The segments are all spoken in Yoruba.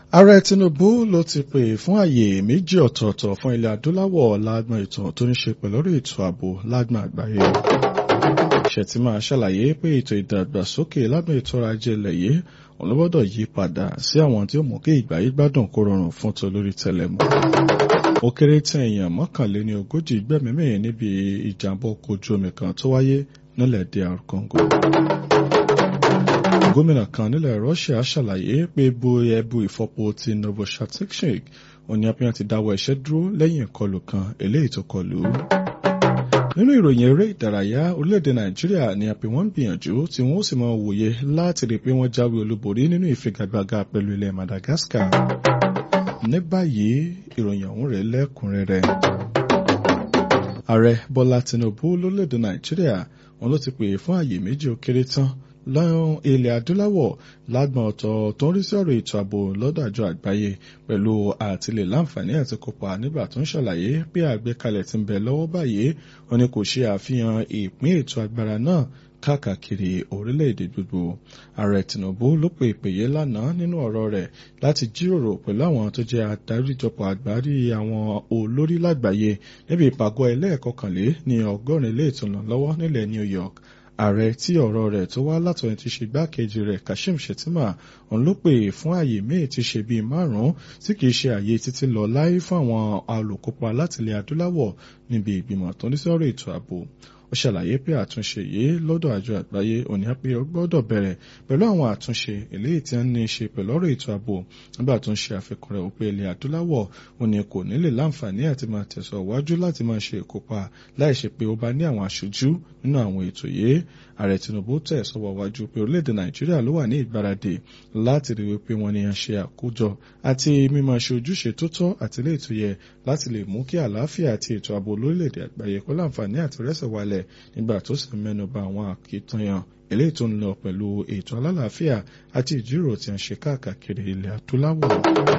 ààrẹ tinubu ló ti pè fún àyè méjì ọ̀tọ̀ọ̀tọ̀ fún ilẹ̀ adúláwọ̀ lágbọn ètò tó ní ṣe pẹ̀lú ètò ààbò lágbọn àgbáyé ṣètìmá ṣàlàyé pé ètò ìdàgbàsókè lágbọn ètò ọrọ̀ ajé ilẹ̀ yìí òun ló gbọ́dọ̀ yí padà sí àwọn tí ó mú kí ìgbà yí gbádùn kó rọrùn fún tolórí tẹlẹmù ó kéré tán èèyàn mọ́kànléní ogójì gbẹ̀mímì níbi ìjàmbá ọkọ̀ ojú omi kan tó wáyé nílẹ̀ DR Congo gómìnà kan nílẹ̀ Russia ṣàlàyé pé bu ẹbu ìfọpo ti Novoshatskik òní apẹ́yàn ti dáwọ́ iṣẹ́ dúró lẹ́yìn ìkọlù kan eléyìí tó kọlù. nínú ìròyìn eré ìdárayá orílẹ̀-èdè Nàìjíríà ni àpè wọ́n ń gbìyànjú tí wọ́n sì máa wòye láti rí i pé wọ́n jáwé olúborí nínú ìfigagbága pẹ̀lú ilẹ̀ Madagascar. ní báyìí ìròyìn ọ̀hún rẹ̀ lẹ́kùnrẹ́rẹ́. ààrẹ Bọ́lá Tinubu lórílẹ̀-èdè Nàìjíríà wọn ló ti pè fún àyè méjì ó kéré tán lọ́yún ilẹ̀ adúláwọ̀ lágbọ̀n ọ̀tọ̀ tó ń rí sí ọ̀rọ̀ ètò ààbò lọ́dọ̀ àjọ àgbáyé pẹ̀lú àtìlẹ̀ láǹfààní àti kópa nígbà tó ń ṣàlàyé pé àgbékalẹ̀ ti ń bẹ lọ́wọ́ báyìí wọn ni kò ṣe àfihàn ìpín ètò agbára náà káàkiri orílẹ̀-èdè gbogbo ààrẹ Tinubu ló pe ìpèyè lánàá nínú ọ̀rọ̀ rẹ̀ láti jíròrò pẹ̀lú àwọn tó jẹ́ adaríjọpọ̀ àgbárí àwọn olórí lágbàáyé níbi ìpàgọ́ ẹlẹ́ẹ̀kọkànlé ní ọgọ́rin ilé ìtùnúlọ́wọ́ nílẹ̀ New York ààrẹ tí ọ̀rọ̀ rẹ̀ tó wá látọ̀yìn ti ṣe igbákejì rẹ̀ Kashim Shettima òun ló pè fún ààyè míì ti ṣe bíi márùn-ún tí kìí ṣe ààyè títí lọ láyé fún àwọn olùkópa láti ilẹ̀ adúláwọ̀ níbi ìgbìmọ̀ tó ní sọ̀rọ̀ ètò ààbò ó ṣàlàyé pé àtúnṣe yìí lọ́dọ̀ àjọ àgbáyé òní pé ó gbọ́dọ̀ bẹ̀rẹ̀ pẹ̀lú àwọn àtúnṣe eléyìí tí wọ́n ní í ṣe pẹ̀lú ọ̀rọ̀ ètò ààbò nígbà tó ń ṣe àfikún rẹ̀ wípé ilẹ̀ adúláwọ̀ òní kò ní lè láǹfààní àti máa tẹ̀sọ̀ wájú láti máa ṣe ìkópa láì ṣe pé ó bá ní àwọn aṣojú nínú àwọn ètò yìí ààrẹ Tinubu tẹ̀ sọ́wọ́ wájú pé orílẹ̀-èdè Nàìjíríà ló wà ní ìgbáradì láti rí wípé wọ́n ní ṣe àkójọ àti mímọ̀ ṣe ojúṣe tó tọ́ àti ilé ètò yẹ láti lè mú kí àlàáfíà àti ètò ààbò lórílẹ̀-èdè àgbáyé kó láǹfààní àti rẹ́sẹ̀ wálẹ̀ nígbà tó sì mẹ́nu bà àwọn àkìtànyàn eléyìí tó ń lọ pẹ̀lú ètò alálàáfíà àti ìjíròrò tí a ń ṣe káàkiri ilẹ̀ adúláwọ̀.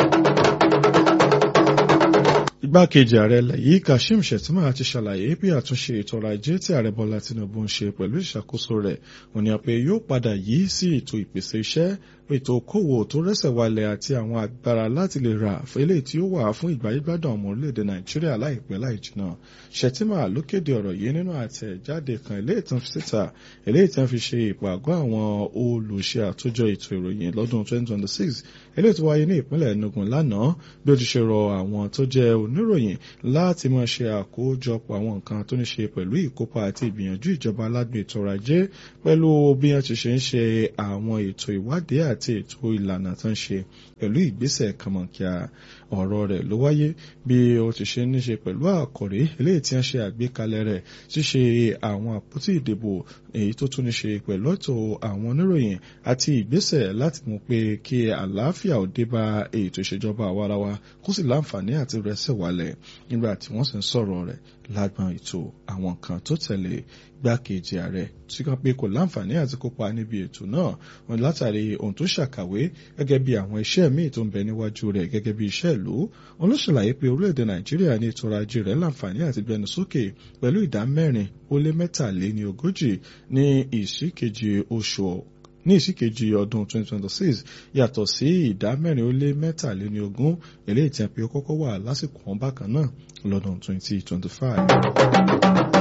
Igbákejì ààrẹ ilẹ̀ yìí Kashim Shettima ti ṣàlàyé bí àtúnṣe ètò ọrọ̀ ajé tí ààrẹ Bọ́lá Tinubu ń ṣe pẹ̀lú ìṣàkóso rẹ̀ òní àpè yóò padà yí sí ètò ìpèsè iṣẹ́ ètò okòwò tó rẹ́sẹ̀ wálẹ̀ àti àwọn agbára láti lè rà eléyìí tí ó wà fún ìgbáyégbádùn ọmọ orílẹ̀-èdè Nàìjíríà láìpẹ́ láì jìnnà Shettima ló kéde ọ̀rọ̀ yìí nínú àtẹ̀jáde kan eléyìí tán fi síta eléyìí tán fi ṣe ìpàgọ́ àwọn olùṣe àtòjọ ètò ìròyìn lọ́dún 2026 eléyìí tó wáyé ní ìpínlẹ̀ Enugu lánàá bí ó ti ṣe rọ àwọn tó jẹ́ oníròyìn láti máa ṣe àkójọpọ̀ àwọn nǹkan tó ní ṣe pẹ̀lú ìkópa àti ìgbìyànjú ìjọba aládùn ètò ọrọ̀ ajé pẹ̀lú bí wọ́n ti ṣe ń ṣe àwọn ètò ìwádìí àti ètò ìlànà tó ń ṣe pẹ̀lú ìgbésẹ̀ kàmọ̀kíà ọ̀rọ̀ rẹ̀ ló wáyé bí ó ti ṣe ní ṣe pẹ̀lú àkòrí eléyìí tí wọ́n ṣe àgbékalẹ̀ rẹ̀ ṣíṣe àwọn àpótí ìdìbò èyí tó tún ní ṣe pẹ̀lú ètò àwọn oníròyìn àti ìgbésẹ̀ láti mú pé kí àlàáfíà ò dé bá ètò ìṣèjọba àwarawa kó sì láǹfààní àti rẹsẹ̀ wálẹ̀ nígbà tí wọ́n sì ń sọ̀rọ̀ rẹ̀ lágbọn ètò àwọn kan tó tẹ̀lé gbákejì ààrẹ tí kan pé kò láǹfààní àti kópa níbi ètò náà wọn látàrí ohun tó ṣàkàwé gẹ́gẹ́ bí àwọn iṣẹ́ míì tó ń bẹ níwájú rẹ̀ gẹ́gẹ́ bí iṣẹ́ ìlú wọn ló ṣàlàyé pé orílẹ̀-èdè nàìjíríà ní ètò ọrọ̀ ajé rẹ̀ láǹfààní àti gbẹnu sókè pẹ̀lú ìdá mẹ́rin ó lé mẹ́tàléní ogójì ní ìsíkejì oṣù ní ìsíkejì ọdún 2026 yàtọ̀ sí ìdá mẹ́rin ó lé mẹ́tàléní ogún eléyìí tí a pé ó kọ́kọ́ wà lásìkò wọn bákan náà lọ́dún 2025.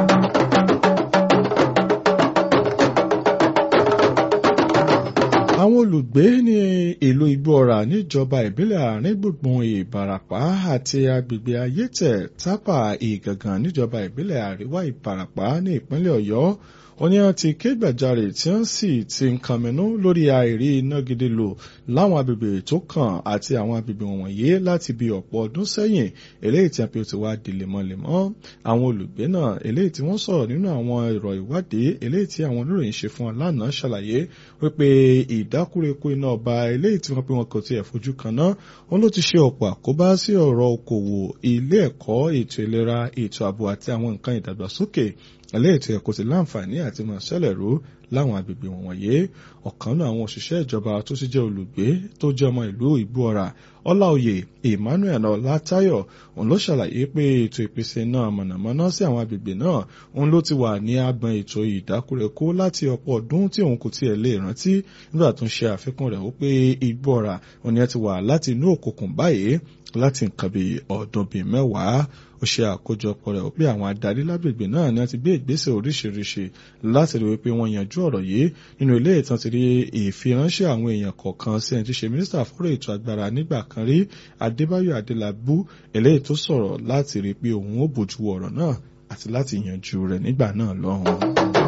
àwọn olùgbé ní ìlú igbóọrà níjọba ìbílẹ̀ àárín gbùngbùn ìbàràpá àti agbègbè ayétẹ̀ tápà ìgàngàn níjọba ìbílẹ̀ àríwá ìbàràpá ní ìpínlẹ̀ ọ̀yọ́ wọ́n ní wọ́n ti ké gbàjarè tí wọ́n sì ti ń kànmínú lórí àìrí iná gidi lò láwọn agbègbè tó kàn àti àwọn agbègbè wọ̀nyí láti bí ọ̀pọ̀ ọdún sẹ́yìn eléyìí tí a fi ti wá di lemọ́lemọ́ àwọn olùgbé náà eléyìí tí wọ́n sọ̀rọ̀ nínú àwọn ìrọ̀ ìwádìí eléyìí tí àwọn oníròyìn ṣe fún wọn lánàá ṣàlàyé wípé ìdákúrekú iná ọba eléyìí tí wọ́n pe wọn kò tiẹ̀ fojú kan náà wọn ló ti ṣe ọ̀pọ̀ àkóbá sí ọ̀rọ̀ okòwò ilé ẹ̀kọ́ ètò ìlera ètò ààbò àti àwọn nǹkan ìdàgbàsókè eléyìí tí ẹ kò sí láǹfààní àti máa ṣẹlẹ̀ rú láwọn agbègbè wọ̀nyí ọ̀kan náà àwọn òṣìṣẹ́ ìjọba tó ti jẹ́ olùgbé tó jẹ́ ọmọ ìlú ìgbóọ̀rà ọláòyè emmanuel ọlátayọ̀ òun ló ṣàlàyé pé ètò ìpèsè náà mọ̀nàmọ́ná sí àwọn agbègbè náà òun ló ti wà ní agbọn ètò ìdákúrẹ́kó láti ọ̀pọ̀ ọdún tí òun kò tiẹ̀ lè rántí nígbà tó ń ṣe àfikún rẹ̀ ó pé ìgbóọ̀rà òun ni ẹ ti wà láti inú òkùnkùn báyìí láti nǹkan bíi ọdún bíi mẹ́wàá ó ṣe àkójọpọ̀ rẹ̀ ó pé àwọn adarí lágbègbè náà ni wọ́n ti gbé ìgbésẹ̀ oríṣiríṣi láti rí wípé wọ́n yanjú ọ̀rọ̀ yìí nínú ilé ìtàn ti rí ìfiránṣẹ́ àwọn èèyàn kọ̀ọ̀kan sí ẹni tí ṣe mínísítà fọ́rọ̀ ètò agbára nígbà kan rí adébáyọ̀ adélábù eléyìí tó sọ̀rọ̀ láti rí pé òun ó bójú ọ̀rọ̀ náà àti láti yanjú rẹ̀ nígbà náà lọ́hùn.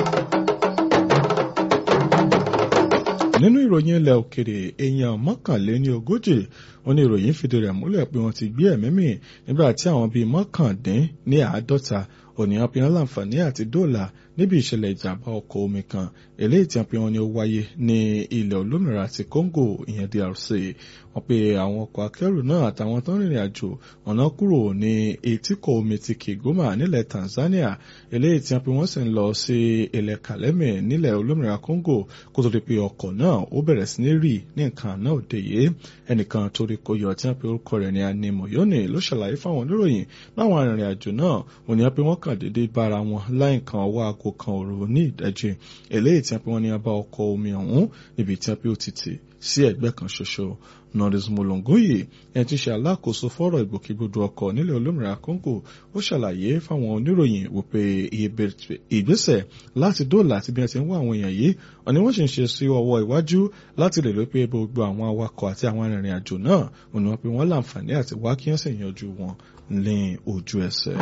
nínú ìròyìn ilẹ̀ òkèrè èèyàn mọ́kànléní ogójì wọn ní ìròyìn fìdí rẹ̀ múlẹ̀ pé wọ́n ti gbé ẹ̀mí mì nígbà tí àwọn bíi mọ́kàndín ní àádọ́ta ònìyàn pinnu láǹfààní àti dóòlà níbi ìṣẹ̀lẹ̀ ìjàmbá ọkọ̀ omi kan eléyìí tí wọ́n pinnu ni ó wáyé ní ilẹ̀ olómìnira ti Congo ìyẹn DRC wọ́n pe àwọn ọkọ̀ akẹ́rù náà àtàwọn tó ń rìnrìn àjò ọ̀nà kúrò ní etíkọ̀ omi ti Kigoma nílẹ̀ Tanzania eléyìí tí wọ́n pe wọ́n sì ń lọ sí ilẹ̀ Kalemi nílẹ̀ olómìnira Congo kó tó di pé ọkọ̀ náà ó bẹ̀rẹ̀ sí ní rì ní nǹkan náà òde yìí ẹnìkan torí kò yọ tí wọ́n pe orúkọ rẹ̀ ní Animoyoni ló ṣàlàyé fáwọn oníròyìn láwọn arìnrìn àjò náà òní wọ́n pe wọ́n kàn déédéé bára wọn láì kan ọwọ́ aago kan òru ní ìdájí eléyìí tí wọ́n pe wọ́n ní abá ọkọ̀ omi ọ̀hún níbi tí wọ́n pe ó ti tì sí ẹ̀gbẹ́ kan ṣoṣo Norris Molongoye ẹni tí ń ṣe alákòóso fọ́rọ̀ ìgbòkègbodò ọkọ̀ nílẹ̀ olómìnira Congo ó ṣàlàyé fáwọn oníròyìn wípé ìgbésẹ̀ láti dóòlà àti bí wọ́n ti ń wá àwọn èèyàn yìí ọ̀ni wọ́n sì ń ṣe sí ọwọ́ iwájú láti lè lópe gbogbo àwọn awakọ̀ àti àwọn arìnrìn àjò náà òní wọn pé wọ́n láǹfààní àti wá kí wọ́n sì yanjú wọn ní ojú ẹsẹ̀.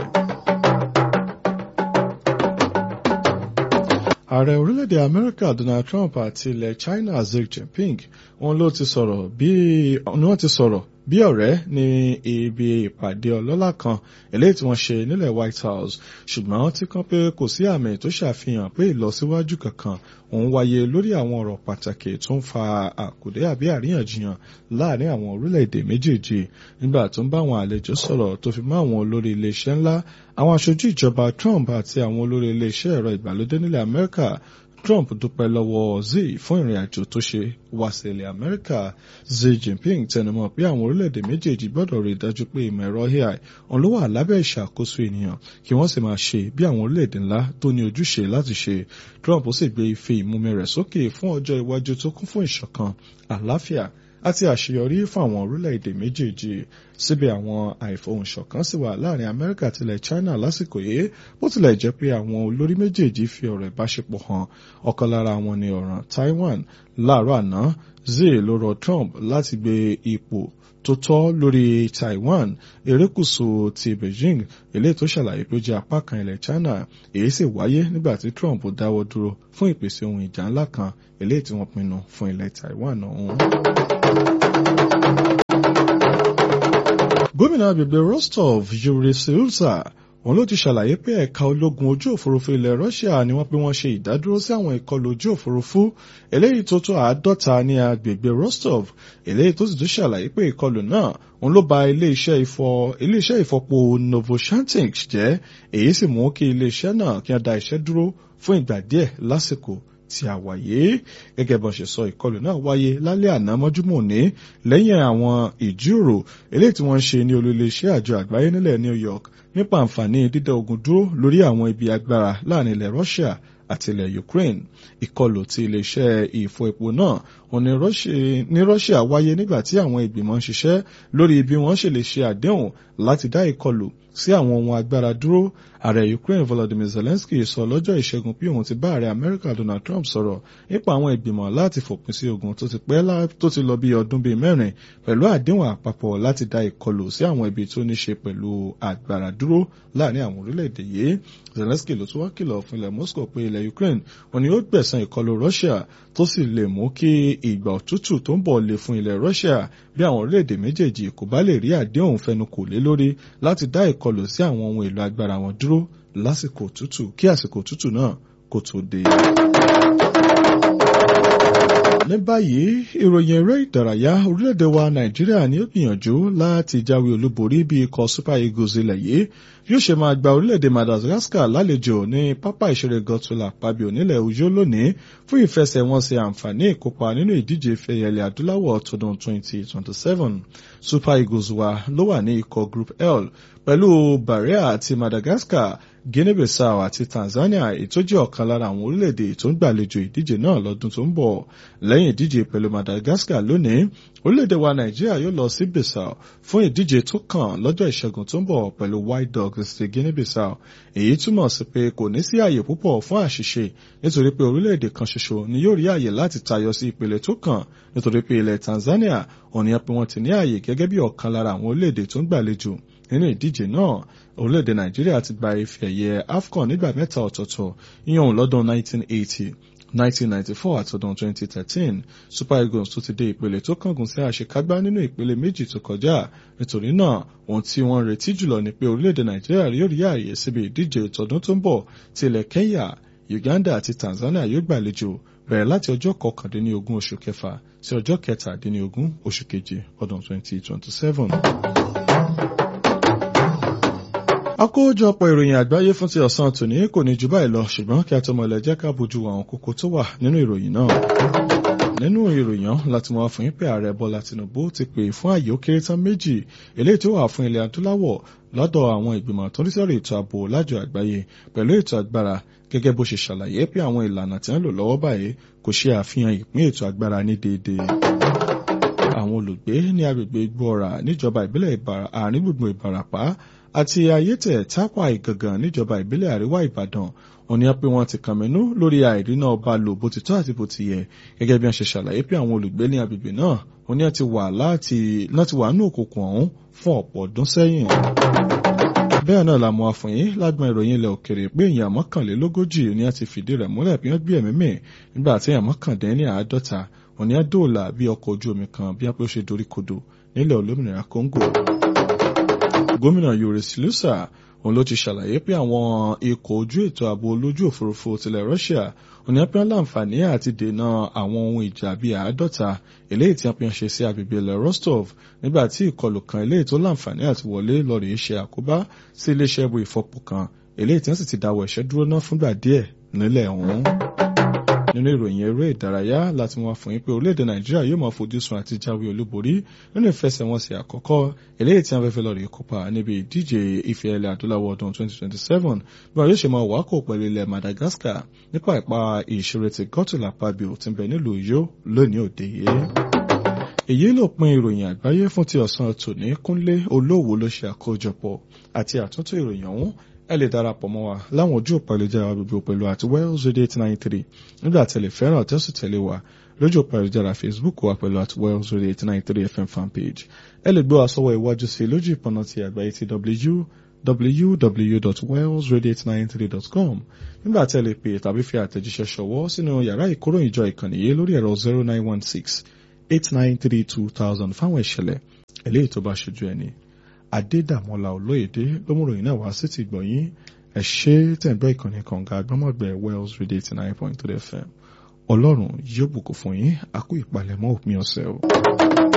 ààrẹ orílẹ̀-èdè amẹ́ríkà donald trump àti ilẹ̀ china xi jinping wọn ló ti sọ̀rọ̀ bí wọ́n ti sọ̀rọ̀ bí ọ̀rẹ́ ní ibi ìpàdé ọlọ́lá kan eléyìí tí wọ́n ṣe nílẹ̀ white house ṣùgbọ́n tí kan pé kò sí àmì tó ṣàfihàn pé ìlọsíwájú kankan òun wáyé lórí àwọn ọ̀rọ̀ pàtàkì tó ń fa àkùdé àbí àríyànjiyàn láàrin àwọn orílẹ̀-èdè méjèèjì nígbà tó ń bá àwọn àlejò sọ̀rọ̀ tó fi mọ́ àwọn olórí iléeṣẹ́ ńlá àwọn aṣojú ìjọba trump àti àwọn olórí iléeṣẹ́ ẹ̀rọ ìgbàlódé nílẹ̀ amẹ́ríkà Trump dúpẹ́ lọ́wọ́ Xi fún ìrìn àjò tó ṣe wá sí ilẹ̀ Amẹ́ríkà Xi Jinping tẹnumọ́ pé àwọn orílẹ̀-èdè méjèèjì gbọ́dọ̀ rí i dájú pé ìmọ̀ ẹ̀rọ AI òun ló wà lábẹ́ ìṣàkóso ènìyàn kí wọ́n sì máa ṣe bí àwọn orílẹ̀-èdè ńlá tó ní ojúṣe láti ṣe Trump sì gbé ife ìmúmi rẹ̀ sókè fún ọjọ́ iwájú tó kún fún ìṣọ̀kan àlàáfíà àti àṣeyọrí fún àwọn orílẹ̀-èdè méjèèjì síbẹ̀ àwọn àìfohùnṣọ̀kan sì wà láàrin Amẹ́ríkà àti ilẹ̀ China lásìkò yìí bó tilẹ̀ jẹ́ pé àwọn olórí méjèèjì fi ọ̀rọ̀ ìbáṣepọ̀ hàn ọ̀kan lára wọn ni ọ̀ràn Taiwan láàárọ̀ àná Xi ló rọ Trump láti gbé ipò tó tọ́ lórí Taiwan erékùṣù ti Beijing eléyìí tó ṣàlàyé pé ó jẹ́ apá kan ilẹ̀ China èyí sì wáyé nígbà tí Trump dáwọ́ dúró fún ìpèsè ohun ìjà ńlá kan eléyìí tí wọ́n pinnu fún ilẹ̀ Taiwan ọ̀hún. gómìnà agbègbè Rostov Yuri Silza òun ló ti ṣàlàyé pé ẹ̀ka ológun ojú òfurufú ilẹ̀ Russia ni wọ́n pé wọ́n ṣe ìdádúró sí àwọn ìkọlù ojú òfurufú eléyìí tó tó àádọ́ta ní agbègbè Rostov eléyìí tó sì tún ṣàlàyé pé ìkọlù náà òun ló ba iléeṣẹ́ ìfọ iléeṣẹ́ ìfọpo Novoshantinsk jẹ́ èyí sì mú kí iléeṣẹ́ náà kí wọ́n da iṣẹ́ dúró fún ìgbà díẹ̀ lásìkò tí a wáyé gẹ́gẹ́ bó ṣe sọ ìkọlù náà wáyé lálẹ́ àná mọ́júmọ́ ní lẹ́yìn àwọn ìjíròrò eléyìí tí wọ́n ń ṣe ní olú-iléeṣẹ́ àjọ àgbáyé nílẹ̀ New York nípa àǹfààní dídá ogun dúró lórí àwọn ibi agbára láàrin ilẹ̀ Russia àti ilẹ̀ Ukraine ìkọlù ti iléeṣẹ́ ìfọ epo náà òun ní Russia wáyé nígbà tí àwọn ìgbìmọ̀ ń ṣiṣẹ́ lórí bí wọ́n ṣe lè ṣe àdéhùn láti dá ìkọlù sí àwọn ohun agbára dúró ààrẹ Ukraine Volodymyr Zelensky sọ lọ́jọ́ ìṣẹ́gun pé òun ti bá ààrẹ Amẹ́ríkà Donald Trump sọ̀rọ̀ nípa àwọn ìgbìmọ̀ láti fòpin sí ogun tó ti pẹ́ tó ti lọ bí ọdún bíi mẹ́rin pẹ̀lú àdéhùn àpapọ̀ láti dá ìkọlù sí àwọn ibi tó ní ṣe pẹ̀lú agbára dúró láàrin àwọn orílẹ̀-èdè yìí Zelensky ló tún wá kìlọ̀ fún ilẹ̀ Moscow pé ilẹ̀ Ukraine òun ni ó gbẹ̀san ìkọlù Russia tó sì lè mú kí ìgbà òtútù tó ń bọ̀ lè fún ilẹ̀ Russia bí àwọn orílẹ̀-èdè méjèèjì kò bá lè rí àdéhùn fẹnukò lé lórí láti dá ìkọlù sí àwọn ohun èlò agbára wọn dúró lásìkò òtútù kí àsìkò òtútù náà kó tó dé. ní báyìí ìròyìn eré ìdárayá orílẹ̀-èdè wa nàìjíríà ni ó gbìyànjú láti jáwé olúborí bí ikọ̀ super eagles ilẹ̀ yìí yóò ṣe máa gba orílẹ̀-èdè madagascar lálejò ní pápá ìṣeré gọtula pabio nílẹ̀ uyo lónìí fún ìfẹsẹ̀wọnsẹ̀ àǹfààní ìkópa nínú ìdíje ìfẹ̀yẹlẹ̀ adúláwọ̀ tọdún 2027 super eagles wa ló wà ní ikọ̀ group l pẹ̀lú Bahrain àti Madagascar Guinea-Bissau àti Tanzania ètò jẹ́ ọ̀kan lára àwọn orílẹ̀-èdè tó ń gbàlejò ìdíje náà lọ́dún tó ń bọ̀ lẹ́yìn ìdíje pẹ̀lú Madagascar lónìí orílẹ̀-èdè wa Nàìjíríà yóò lọ sí Bissau fún ìdíje tó kàn lọ́jọ́ ìṣẹ́gun tó ń bọ̀ pẹ̀lú White Dogs ti Guinea-Bissau èyí túmọ̀ sí pé kò ní sí àyè púpọ̀ fún àṣìṣe nítorí pé orílẹ̀-èdè kan ṣoṣo ni yóò rí àyè láti tayọ sí ìpele tó kàn nítorí pé ilẹ̀ Tanzania òní pé wọ́n ti ní àyè gẹ́gẹ́ bí ọ̀kan lára àwọn orílẹ̀-èdè tó ń gbàlejò nínú ìdíje náà orílẹ̀-èdè nàìjíríà ti gba ife ẹ̀yẹ afcon nígbà mẹ́ta ọ̀tọ̀ọ̀tọ̀ yíyan lọ́dún 1980 1994 àtọdún 2013 super eagles tó ti dé ìpele tó kángun sí àṣekágbá nínú ìpele méjì tó kọjá nítorí náà ohun tí wọ́n retí jùlọ ni pé orílẹ̀-èdè nàìjíríà yóò rí ààyè síbi ìdíje ìtọ́dún tó ń bọ̀ tí ilẹ̀ kenya uganda àti tanzania yóò gbàlejò bẹ̀rẹ̀ láti ọjọ́ kọkàndínlógún oṣù kẹfà sí ọjọ́ kẹtàdínlógún oṣù keje ọdún 2027 àkójọpọ̀ ìròyìn àgbáyé fún ti ọ̀sán tòní kò ní jù báyìí lọ ṣùgbọ́n kí a tó mọ̀lẹ́ jẹ́ ká bójú àwọn kókó tó wà nínú ìròyìn náà. nínú ìròyìn láti mọ̀ fún yín pé ààrẹ bọ́lá tinubu ti pè fún àyè ó kéré tán méjì eléyìí tó wà fún ilẹ̀ adúláwọ̀ lọ́dọ̀ àwọn ìgbìmọ̀ tó ń sọ̀rọ̀ ètò ààbò lájọ àgbáyé pẹ̀lú ètò agbára gẹ́gẹ́ bó ṣe ṣàlàyé pé àwọn ìlànà tí wọ́n lò lọ́wọ́ báyìí kò ṣe àfihàn ìpín ètò agbára ní déédéé àwọn olùgbé ní agbègbè igbóọ̀rà níjọba ìbílẹ̀ àárín gbùngbùn ìbàràpá àti ayétẹ̀ tápà ìgangan níjọba ìbílẹ̀ àríwá ìbàdàn òní á pé wọ́n ti kànmínú lórí àìríná ọba lò bó ti tọ́ àti bó ti yẹ gẹ́gẹ́ bí wọ́n ṣe ṣàlàyé pé àwọn olùgbé ní agbègbè náà òní á ti wà láti láti wà nínú òkùnkùn ọ̀hún fún ọ̀pọ̀ ọdún sẹ́yìn. bẹ́ẹ̀ náà la mọ̀ àfọ̀n yín lágbọn ìròyìn ilẹ̀ òkèrè pé èèyàn mọ́kànlélógójì ni a ti fìdí rẹ̀ múlẹ̀ bí wọ́n gbé ẹ̀mí mì nígbà tí èèyàn mọ́kàndínní àádọ́ta òní á dóòlà bí ọkọ̀ ojú omi kan bí wọ́n ṣe dorí kodò nílẹ̀ olómìnira Congo gómìnà Yoris Lusa òun ló ti ṣàlàyé pé àwọn ikọ̀ ojú ètò ààbò olójú òfurufú tilẹ̀ Russia òní apẹ́ láǹfààní àti dènà àwọn ohun ìjà bíi àádọ́ta eléyìí tí wọ́n ṣe sí agbègbè ilẹ̀ Rostov nígbà tí ìkọlù kan eléyìí tó láǹfààní àti wọlé lọ́ọ̀rì ṣe àkóbá sí iléeṣẹ́ ibo ìfọpo kan eléyìí tí wọ́n sì ti dáwọ́ ẹ̀ṣẹ́ dúró náà fúngbà díẹ̀ nílẹ̀ ọ̀hún nínú ìròyìn eré ìdárayá láti wọn fún yín pé orílẹ̀-èdè nàìjíríà yóò máa fojú sun àti jáwé olúborí nínú ìfẹsẹ̀wọnsẹ̀ àkọ́kọ́ eléyìí tí wọ́n fẹ́ fẹ́ lọ rí kópa níbi ìdíje ife ẹ̀lẹ̀ adúláwọ̀ ọdún 2027 bí wọn yóò ṣe máa wákò pẹ̀lú ilẹ̀ madagascar nípa ìpa ìṣeré ti gọ́tùlà pabio tí ń bẹ nílùú yó lónìí òde yìí èyí ló pin ìròyìn àgbáyé fún ti ọ̀sán tòní kúnlé olówó ló ṣe àkójọpọ̀ àti àtúntò ìròyìn ọ̀hún ẹ lè darapọ̀ mọ́ wa láwọn ojú òpó ayélujára gbogbo pẹ̀lú àti wells radio eight nine three nígbà tẹ̀lé fẹ́ràn tẹ́sí tẹ̀lé wa lójú òpó ayélujára facebook wa pẹ̀lú àti wells radio eight nine three fm fanpage ẹ lè gbé wa sọ́wọ́ iwájú sí lójú ìpọ̀nà ti àgbáyé ti www.wellsradio893.com nígbà tí ẹ lè pè tàbí fi àtẹ̀jíṣẹ́ ṣọwọ́ sínú yàrá ìkóròyìnjọ ìkànnì yìí lórí ẹ̀rọ zero nine one six eight nine three two thousand fáwọn ìṣẹ̀lẹ̀ eléyìí tó bá ṣojú ẹni adédàmọ́lá olóyèdè lómúròyìn náà wá sí ti gbọ̀nyìn ẹ ṣe tẹ̀gbẹ́ ìkànnì kànga agbọ́mọ̀gbẹ́ wells radio eighty nine point three fm ọlọ́run yóò bùkún fún yín àkó ìpalẹ̀mọ́ òpin ọ̀sẹ̀ o.